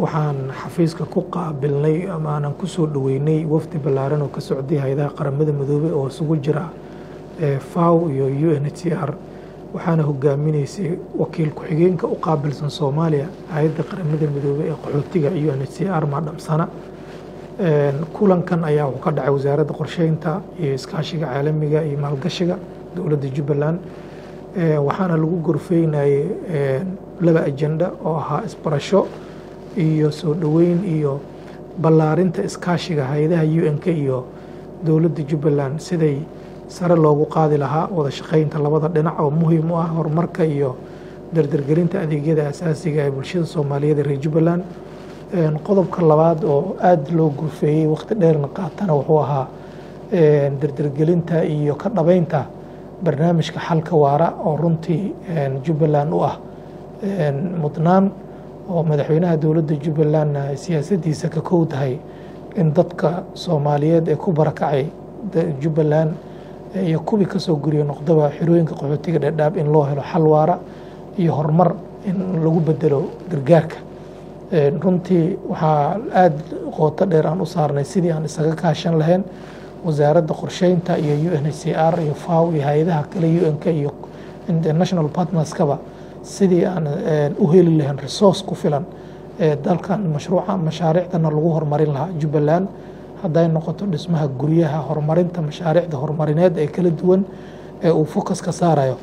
waxaan xafiiska ku qaabilnay ama aanan ku soo dhoweynay wafdi ballaaran oo ka socday hay-adaha qaramada midoobey oo isugu jira faw iyo u n h c r waxaana hogaaminaysay wakiil ku-xigeenka u qaabilsan soomaaliya hay-adda qaramada midoobey ee qaxootiga u n h c r maadhamsana kulankan ayaa wuxuu ka dhacay wasaaradda qorsheynta iyo iskaashiga caalamiga iyo maalgashiga dowladda jubbaland waxaana lagu gorfeynayay laba ajenda oo ahaa isbarasho iyo soo dhoweyn iyo ballaarinta iskaashiga hay-adaha u n k iyo dowladda jubbaland siday sare loogu qaadi lahaa wada shaqeynta labada dhinac oo muhiim u ah horumarka iyo dardargelinta adeegyada asaasiga ee bulshada soomaaliyeed ee reer jubbaland qodobka labaad oo aada loo gurfeeyey waqti dheerna qaatana wuxuu ahaa dardargelinta iyo ka dhabeynta barnaamijka xalka waara oo runtii jubbaland u ah mudnaan oo madaxweynaha dowladda jubbalandna siyaasaddiisa ka kow tahay in dadka soomaaliyeed ee ku barakacay jubbaland iyo kuwii kasoo guriya noqdaba xirooyinka qaxootiga dhedhaab in loo helo xal waara iyo horumar in lagu bedelo gargaarka runtii waxaa aada qooto dheer aan u saarnay sidii aan isaga kaashan lahayn wasaaradda qorsheynta iyo u n h c r iyo faw iyo hay-adaha kale u n k iyo international partnerskaba sidii aan u heli lahayn resource ku filan ee dalkan mashruuca mashaariicdana lagu horumarin lahaa jubbaland hadday noqoto dhismaha guryaha horumarinta mashaariicda horumarineed ee kala duwan ee uu focus ka saarayo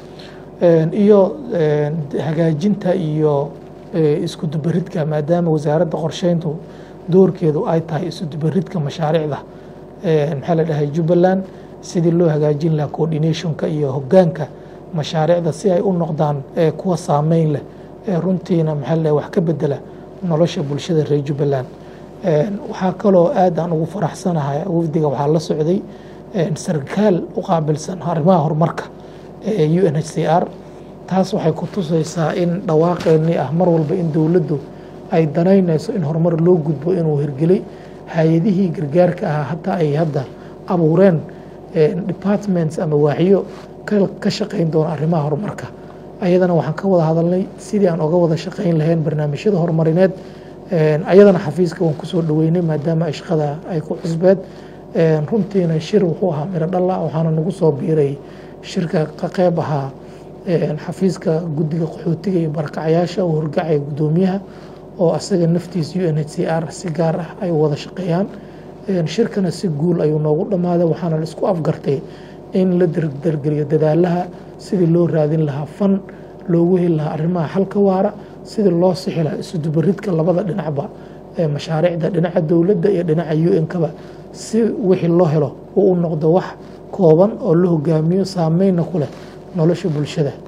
iyo hagaajinta iyo isku dubaridka maadaama wasaaradda qorsheyntu doorkeedu ay tahay isu dubaridka mashaariicda maxaa la dhahay jubbaland sidii loo hagaajin lahaa coordinationka iyo hogaanka mashaariicda si ay u noqdaan kuwa saameyn leh ee runtiina maxaa la dhahay wax ka bedela nolosha bulshada reer jubbaland waxaa kaloo aad aan ugu faraxsanahay wafdiga waxaa la socday sarkaal u qaabilsan arrimaha horumarka ee u n h c r taas waxay ku tusaysaa in dhawaaqeennii ah mar walba in dowladdu ay danaynayso in horumar loo gudbo inuu hirgelay hay-adihii gargaarka ahaa hataa ay hadda abuureen departments ama waaxyo ka shaqayn doona arrimaha horumarka ayadana waxaan ka wada hadalnay sidii aan oga wada shaqayn lahayn barnaamijyada horumarineed ayadana xafiiska waan kusoo dhoweynay maadaama ay shaqada ay ku cusbeed runtiina shir wuxuu ahaa miro dhalla waxaana nagu soo biiray shirka ka qeyb ahaa xafiiska guddiga qaxootiga iyo barakacyaasha oo horgacaya guddoomiyaha oo asaga naftiis u n h c r si gaar ah ay wada shaqeeyaan shirkana si guul ayuu noogu dhammaaday waxaana la isku afgartay in la dardargeliyo dadaalaha sidii loo raadin lahaa fan loogu heli lahaa arrimaha xalka waara sidii loo sixi lahaa isudubaridka labada dhinacba ee mashaariicda dhinaca dowladda iyo dhinaca u n kaba si wixii loo helo uu u noqdo wax kooban oo la hogaamiyo saameynna ku leh nolosha bulshada